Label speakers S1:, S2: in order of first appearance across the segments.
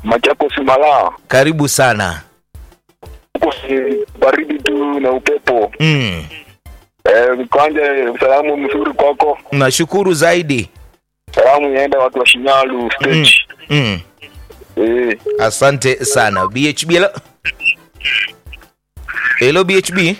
S1: Machakos Malaa.
S2: Karibu sana.
S1: Huko si baridi tu na upepo.
S2: Mm.
S1: Eh, kwanza salamu mzuri kwako.
S2: Nashukuru zaidi.
S1: Salamu iende watu wa Shinyalu stage.
S2: Mm.
S1: Eh,
S2: Asante sana. BHB hello. Hello BHB.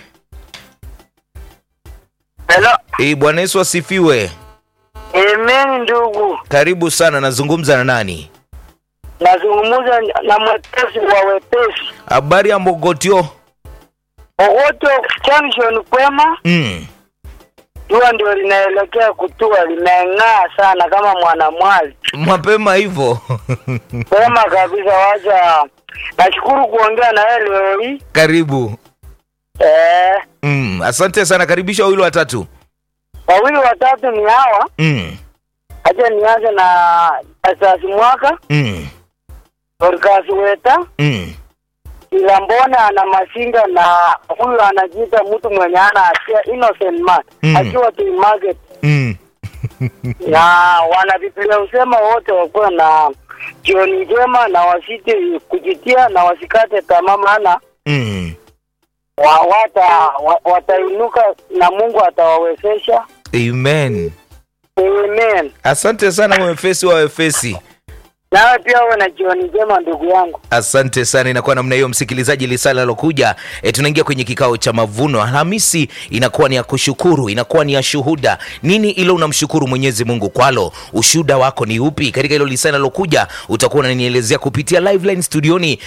S3: Hello.
S2: Eh, Bwana Yesu asifiwe.
S3: Amen ndugu.
S2: Karibu sana. Nazungumza na nani?
S3: Nazungumza na mwepesi wa wepesi.
S2: Habari ya Mbogotio?
S3: Ogoto junction kwema,
S2: Mm.
S3: jua ndio linaelekea kutua, limeng'aa sana kama mwanamwali.
S2: Mapema hivyo.
S3: Kwema kabisa, wacha nashukuru kuongea na wewe leo hii.
S2: Karibu.
S3: Eh,
S2: Mm. Asante sana. Karibisha wawili watatu.
S3: wawili watatu ni hawa.
S2: Mm.
S3: Acha nianze na Asasi Mwaka,
S2: Mm.
S3: Dorcas Weta,
S2: Mm.
S3: ila mbona ana masinga na huyu anajiita mtu mwenye ana hatia innocent man
S2: Mm.
S3: akiwa tu market
S2: Mm.
S3: na wana Biblia husema wote wakuwa na jioni njema na wasiti kujitia na wasikate tamaa, maana
S2: Mm.
S3: wa, wata, wa, watainuka na Mungu atawawezesha.
S2: Amen.
S3: Amen.
S2: Asante sana mwefesi wa wefesi.
S3: Nawe pia uwe na jioni njema ndugu yangu.
S2: Asante sana. Inakuwa namna hiyo, msikilizaji, lisala lalokuja e, tunaingia kwenye kikao cha mavuno. Alhamisi inakuwa ni ya kushukuru, inakuwa ni ya shuhuda. Nini ilo unamshukuru Mwenyezi Mungu kwalo? Ushuhuda wako ni upi? Katika hilo lisala lalokuja utakuwa unanielezea kupitia live line studioni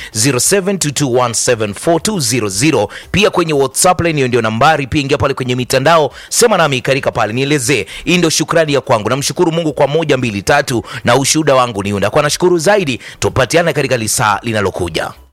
S2: 0722174200 pia kwenye WhatsApp line, hiyo ndio nambari. Pia ingia pale kwenye mitandao, sema nami karika pale, nielezee. Hii ndio shukrani ya kwangu, namshukuru Mungu kwa moja, mbili, tatu, na ushuhuda wangu ni unda kwa nashukuru zaidi. Tupatiane katika lisaa linalokuja.